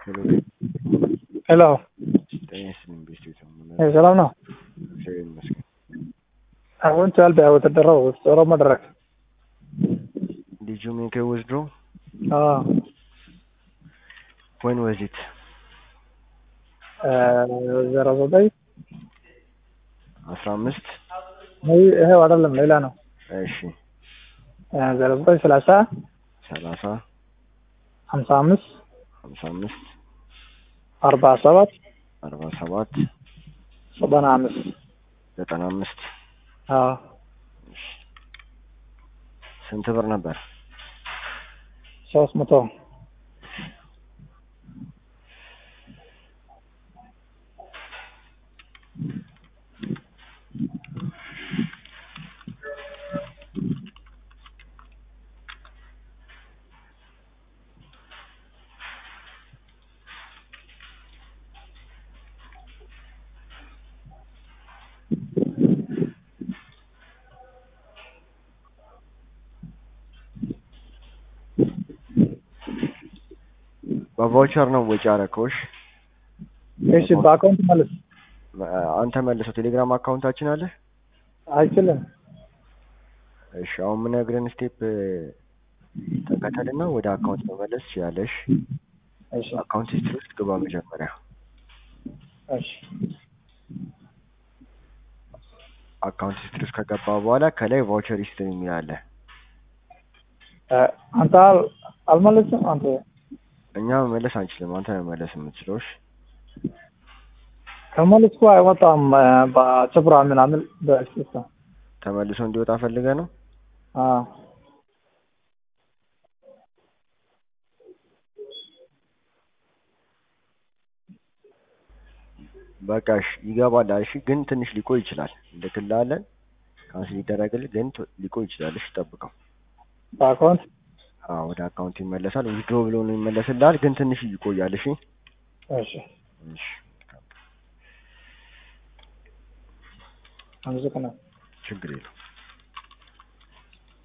ሄሎ ሄሎ ጤና ይስጥልኝ ቤስቴት ነው የምለው። Eh, ሰላም ነው። እግዚአብሔር ይመስገን። አሁን ቻል በተደረው ጾሮ መድረክ Did you make a withdraw? አዎ When was it? ዜሮ ዘጠኝ አስራ አምስት ይሄው አይደለም ሌላ ነው። እሺ ዜሮ ዘጠኝ ሰላሳ ሰላሳ ሀምሳ አምስት ሀምሳ አምስት አርባ ሰባት አርባ ሰባት ዘጠና አምስት ዘጠና አምስት አዎ ስንት ብር ነበር? ሶስት መቶ በቫውቸር ነው ወጪ አረከውሽ? እሺ በአካውንት መልስ አንተ መልሰው። ቴሌግራም አካውንታችን አለ። አይችልም። እሺ አሁን የምነግርህን ስቴፕ ተከተልና ወደ አካውንት መመለስ ትችላለሽ። እሺ አካውንት ሂስትሪ ውስጥ ግባ መጀመሪያ። እሺ አካውንት ሂስትሪ ውስጥ ከገባ በኋላ ከላይ ቫውቸር ሂስትሪ የሚል አለ። እ፣ አንተ አል- አልመለስም አንተ እኛ መመለስ አንችልም። አንተ መመለስ የምትችለው እሺ። ከመለስኩ አይወጣም እ፣ በጭፍራ ምናምን በሲስተም ተመልሶ እንዲወጣ ፈልገ ነው። አዎ በቃ እሺ ይገባል። እሺ ግን ትንሽ ሊቆይ ይችላል። እንልክልሃለን። ካንስል ይደረግልህ ግን ቶ- ሊቆይ ይችላል። እሺ ጠብቀው። በአካውንት አዎ ወደ አካውንት ይመለሳል። ዊዝድሮ ብሎ ነው ይመለስልሃል፣ ግን ትንሽ ይቆያል። እሺ እሺ እሺ አመሰግናለሁ። ችግር የለውም።